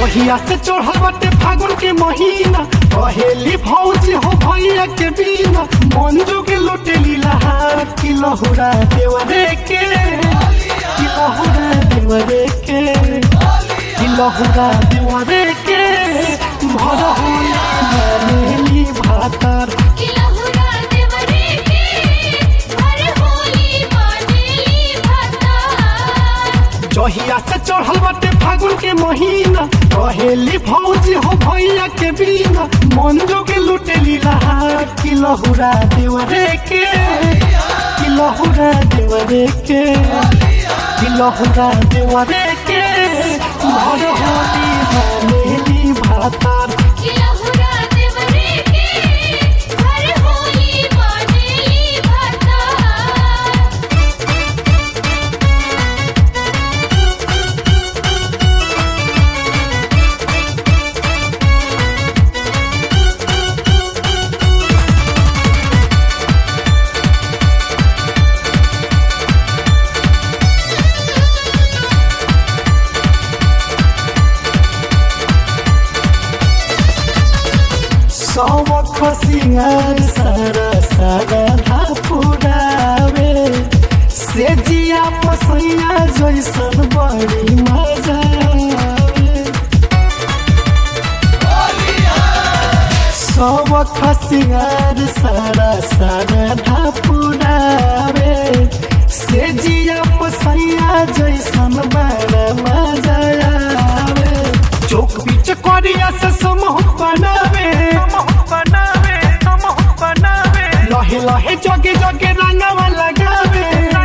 जहिया से चढ़ल बाटे फागुन के महीना कहेली भौजी हो भैया के बिना मंजू के लुटेली लहार की लहुरा देवरे के की लहुरा देवरे के की लहुरा देवरे के भर होली मानेली भातार किलहुरा देवरे के हर होली मानेली भाता जहिया से चढ़ल बाटे फागुन के महीना कहेली भौजी हो भैया के बिना मंजू के लुटेली लहार की लहुरा देवरे के की लहुरा देवरे के की लहुरा देवरे के भर होली मानेली भातार किलहुरा देवरे के हर होली मानेली भाता सौख सिंगार सारा सारा धापुरावे से जिया पसैया जैसन बड़ी मजा सौख सिंगार सारा सारा धापुरावे से जिया पसैया जैसन बड़ा मजा आवे चौक बीच करिया से समूह बनावे लहे लहे जगे जगे रंगवा लगावे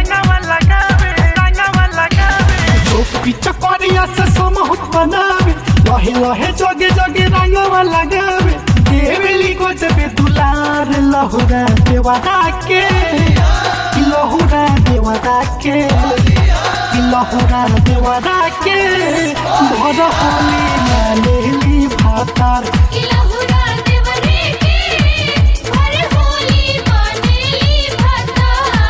चौक बीच करिया से समूह बनावे लहे लहे जगे जगे रंगवा लगावे देवली को जबे दुलार लहुरा देवरा के लहुरा देवरा के लहुरा देवरा के भर होली मानेली भातार किलहुरा देवरे के हर होली मानेली भाता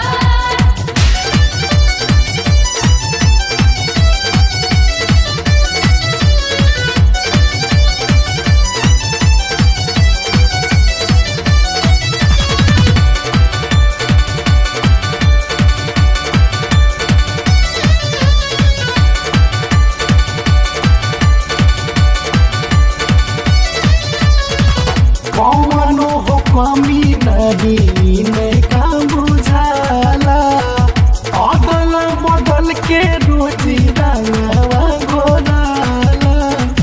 कौनो हो कमी नहीं में का बुझाला अदल बदल के रोजी रंगवा घोराला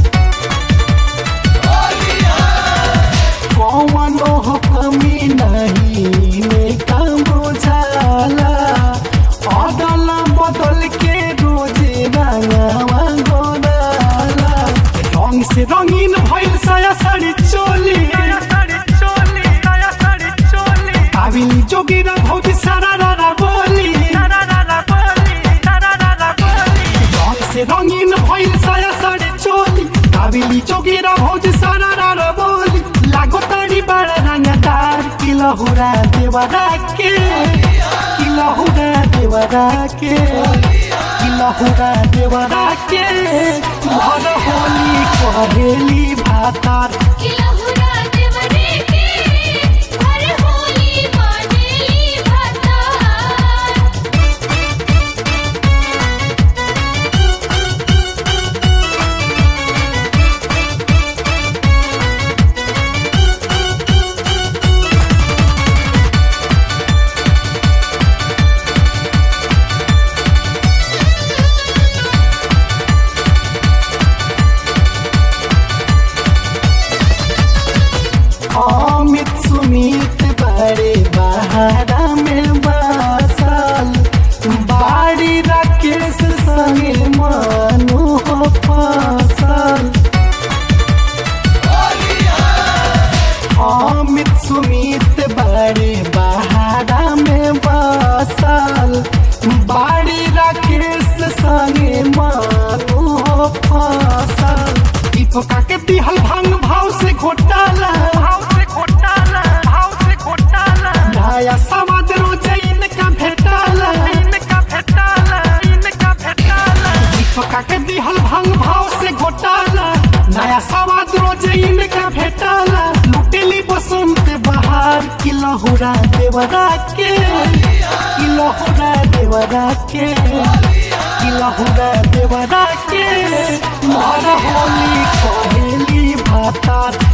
कौनो हो कमी नहीं में का बुझाला अदल बदल के रोजी रंगवा घोराला रंग से रंगीन भइल साया साड़ी चोली काबिली जोगिरा भौजी सारा रारा बोली रंग से रंगीन भइल साया साड़ी चोली काबिली जोगिरा भौजी सारा रारा बोली लागो तारी बड़ा रंगदार की लहुरा देवरा के की लहुरा देवरा के की लहुरा देवरा के भर होली कहेली भातार किलहुरा देवरे के हर होली मानेली भाता अमित सुमित बड़े बहारा में बसल बाड़ी राकेश संगे मनु हो फसल अमित सुमित बड़े बहारा में बसल बाड़ी राकेश संगे मनु हो फसल दीपका के दिहल भांग भाव से घोटाला नया समाज रोज इनका भेटाला दीपका के दिहल भांग भाव से घोटाला सवाद रोज इनका भेटाला लुटेली बसंत बहार की लहुरा देवरा के की लहुरा देवरा के की लहुरा देवरा के मारा होली कहेली भातार